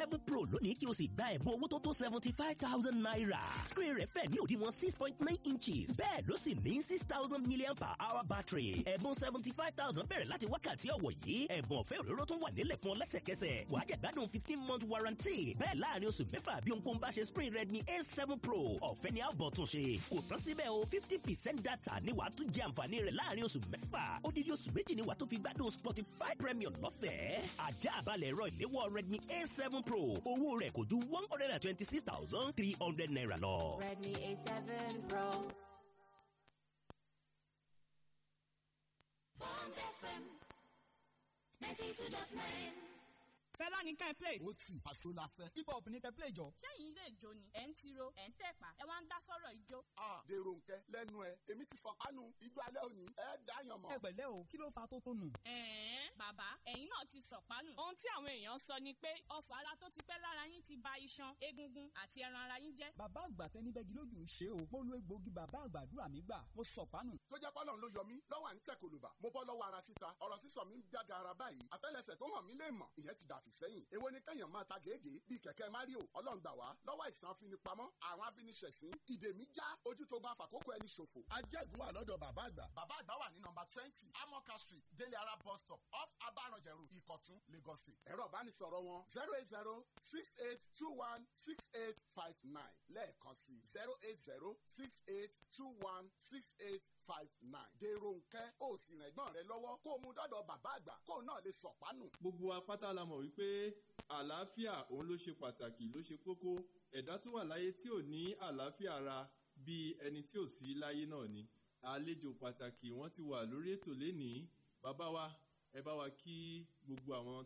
seven pro lónìí kí o sì gba ẹ̀bùn owó tó tó seventy five thousand naira. screen rẹ̀ fẹ̀ ní òdiwọ̀n six point nine inches bẹ́ẹ̀ ló sì ní six thousand million per hour battery. ẹ̀bùn seventy five thousand bẹ̀rẹ̀ láti wákàtí ọ̀wọ̀ yìí ẹ̀bùn ọ̀fẹ́ òróró tún wà nílẹ̀ fún ọ lẹ́sẹ̀kẹsẹ̀ wàá jẹ̀ gbádùn fifteen month warranty bẹ́ẹ̀ láàrin oṣù mẹ́fà bí ohunkóhun bá ṣe screen Redmi A7 Pro ọ̀fẹ́ ni àbọ̀ tún ṣe kò tán síbẹ̀ o fifty percent data ni wàá tún jẹ àǹfààní rẹ̀ láàrin oṣù mẹ́fà odidi oṣù méjì ni wàá tún fi gbádùn Spotify Premium lọ́fẹ̀ẹ́ ajá àbálẹ̀ ẹ̀rọ ìléwọ́ Redmi A7 Pro owó rẹ̀ kò ju one hundred and twenty six thousand three hundred naira lọ. Redmi A7 Pro. Bond FM 92.9. fẹ́lá ní ká ẹ play. ó tì àṣọ la fẹ́. hip hop ní kẹ́ play jọ. sẹ́yìn ilé ìjó ni ẹ̀ ń tiro ẹ̀ ń tẹ̀pá ẹ wá ń dá sọ́rọ̀ ìjó. a dèrò nkẹ lẹ́nu ẹ èmi ti fọkànù ijó alẹ́ òní ẹ dáyàn mọ́. ẹ pẹ̀lẹ́ o kí ló fa tó tó nù. ẹ̀ẹ́n bàbá ẹ̀yin náà ti sọ̀pánù. ohun tí àwọn èèyàn sọ ni pé ọfọ̀ ara tó ti pẹ́ lára yín ti ba iṣan egungun àti ẹran ara yín jẹ́. bàbá àgbà tẹni bẹ́gi lójú ń ṣe o. mo lo egbòogi bàbá àgbàdúrà mi gbà mo sọ̀pánù. tó jẹ́ pọ́lọ́n ló yọ mí lọ́wọ́ à ń tẹ̀ kòlùbà mo bọ́ lọ́wọ́ ara títa ọ̀rọ̀ sísọ mi ń jága ara báyìí àtẹ́lẹsẹ̀ tó hàn mí lè mọ̀ ìyẹn ti dàfí sẹ́yìn èwo ni kẹ́yàn máa ta gègé bíi kẹ̀kẹ́ mario ọlọ́run gbà wá lọ́wọ́ àìsàn afinipamọ́ àwọn afiniṣẹ̀sín ìdè mi já ojú tó gba àfàkókò ẹni ṣòfò. ajẹ́gun wà lọ́dọ̀ bàbá àgbà. bàbá àgbà wà ní nọmba twenty amoka street délé ara bus stop off abaranjẹrù ìkọ̀tún lagos state. ẹ̀rọ ìbánisọ̀rọ̀ wọn zero eight zero six eight two one six eight five nine lẹ́ẹ̀kan sí zero eight zero six eight two one six eight five nine. dèrò nkẹ́ ó sì rìn ẹ̀gbọ́n rẹ lọ́wọ́ kó o mú dọ́dọ̀ bàbá àgbà kó o náà lè sọ̀pánù. gbogbo apáta la mọ̀ wípé àlàáfíà òun ló ṣe pàtàkì ló ṣe kókó ẹ̀dá tó wà láyé tí ò ní àlàáfíà ara bíi ẹni tí ò sí láyé náà ni àlejò pàtàkì wọ́n ti wà lórí ètò lénìí bàbá wa ẹ bá wa kí gbogbo àwọn